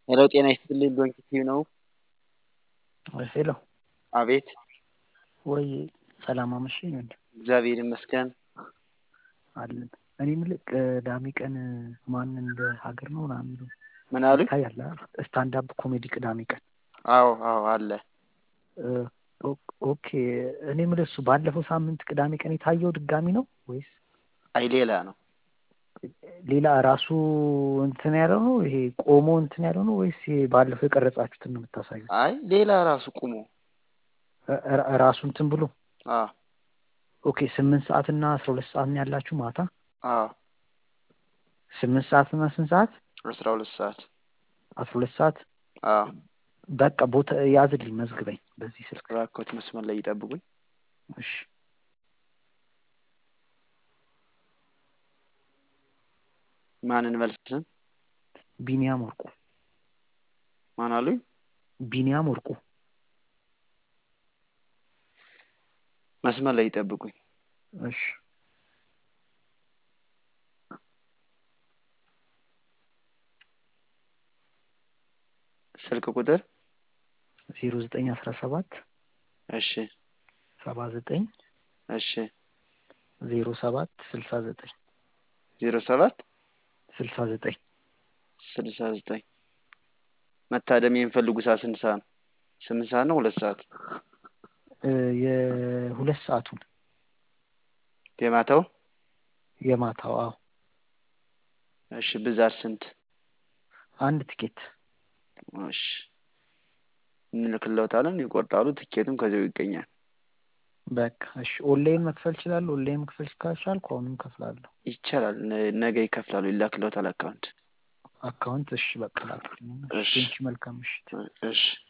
ሄሎ ጤና ይስጥልኝ ዶንኪቲዩ ነው። ሄሎ አቤት ወይ ሰላም አመሸኝ ወንድ እግዚአብሔር ይመስገን። አለን እኔ የምልህ ቅዳሜ ቀን ማን እንደ ሀገር ነው ምናምን የሚለው ምን አሉኝ? ይታያል ስታንድ አፕ ኮሜዲ ቅዳሜ ቀን አዎ አዎ አለ። ኦኬ እኔ የምልህ እሱ ባለፈው ሳምንት ቅዳሜ ቀን የታየው ድጋሚ ነው ወይስ አይ ሌላ ነው። ሌላ ራሱ እንትን ያለው ነው ይሄ ቆሞ እንትን ያለው ነው ወይስ ይሄ ባለፈው የቀረጻችሁትን ነው የምታሳዩት? አይ ሌላ ራሱ ቁሞ ራ- ራሱ እንትን ብሎ አዎ ኦኬ ስምንት ሰዓት እና አስራ ሁለት ሰዓት ነው ያላችሁ ማታ አዎ ስምንት ሰዓት እና ስንት ሰዓት አስራ ሁለት ሰዓት አስራ ሁለት ሰዓት አዎ በቃ ቦታ ያዝልኝ መዝግበኝ በዚህ ስልክ እባክዎት መስመር ላይ ይጠብቁኝ። እሺ ማንን መልስም ቢኒያም ወርቁ ማን አሉኝ? ቢኒያም ወርቁ መስመር ላይ ይጠብቁኝ። እሺ ስልክ ቁጥር ዜሮ ዘጠኝ አስራ ሰባት እሺ ሰባ ዘጠኝ እሺ ዜሮ ሰባት ስልሳ ዘጠኝ ዜሮ ሰባት ስልሳ ዘጠኝ ስልሳ ዘጠኝ መታደም የሚፈልጉ ሰዓት ስንት ሰዓት ነው? ስምንት ሰዓት ነው ሁለት ሰዓት እ የሁለት ሰዓቱን የማታው የማታው አዎ እሺ ብዛት ስንት? አንድ ትኬት እሺ እንልክለታለን ይቆርጣሉ። ትኬቱም ከዚያው ይገኛል። በቃ እሺ ኦንላይን መክፈል እችላለሁ ኦንላይን መክፈል ካልቻልኩ አሁንም እከፍላለሁ ይቻላል። ነ- ነገ ይከፍላሉ። ይላክለታል አካውንት። አካውንት እሺ በቃ ላክልኝ እሺ ቴንኪው መልካም ምሽት እሺ